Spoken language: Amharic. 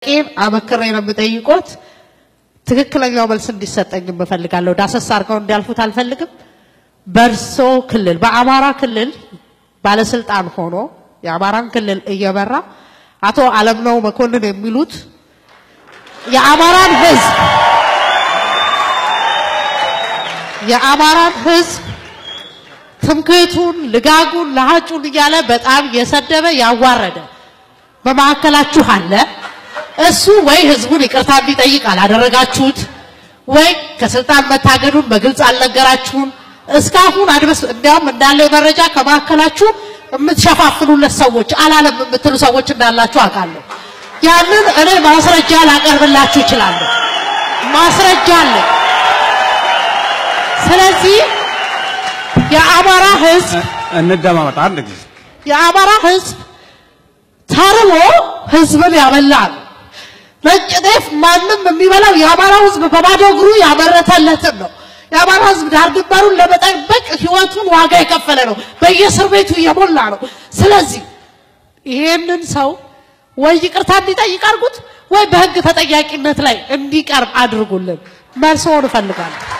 ቄን አመክሬ ነው የምጠይቆት። ትክክለኛው መልስ እንዲሰጠኝ እፈልጋለሁ። ዳሰስ አድርገው እንዲያልፉት አልፈልግም። በእርሶ ክልል በአማራ ክልል ባለስልጣን ሆኖ የአማራን ክልል እየመራ አቶ አለምነው መኮንን የሚሉት የአማራን ህዝብ የአማራን ህዝብ ትምክህቱን፣ ልጋጉን፣ ለሀጩን እያለ በጣም የሰደበ ያዋረደ በመካከላችሁ አለ። እሱ ወይ ህዝቡን ይቅርታ እንዲጠይቅ አላደረጋችሁት፣ ወይ ከስልጣን መታገዱን በግልጽ አልነገራችሁም። እስካሁን አድበስ እንዲያውም እንዳለው መረጃ ከመካከላችሁ የምትሸፋፍኑለት ሰዎች አላለም የምትሉ ሰዎች እንዳላችሁ አውቃለሁ። ያንን እኔ ማስረጃ ላቀርብላችሁ እችላለሁ። ማስረጃ አለ። ስለዚህ የአማራ ህዝብ እንደማመጥ አንድ ጊዜ የአማራ ህዝብ ተርቦ ህዝብን ያበላል። ነጭ ጤፍ ማንም የሚበላው የአማራ ህዝብ በባዶ እግሩ ያመረተለትን ነው። የአማራ ህዝብ ዳር ድንበሩን ለመጠበቅ ህይወቱን ዋጋ የከፈለ ነው። በየእስር ቤቱ እየሞላ ነው። ስለዚህ ይሄንን ሰው ወይ ይቅርታ እንዲጠይቅ አድርጉት፣ ወይ በህግ ተጠያቂነት ላይ እንዲቀርብ አድርጉልን። መልሶን እፈልጋለሁ።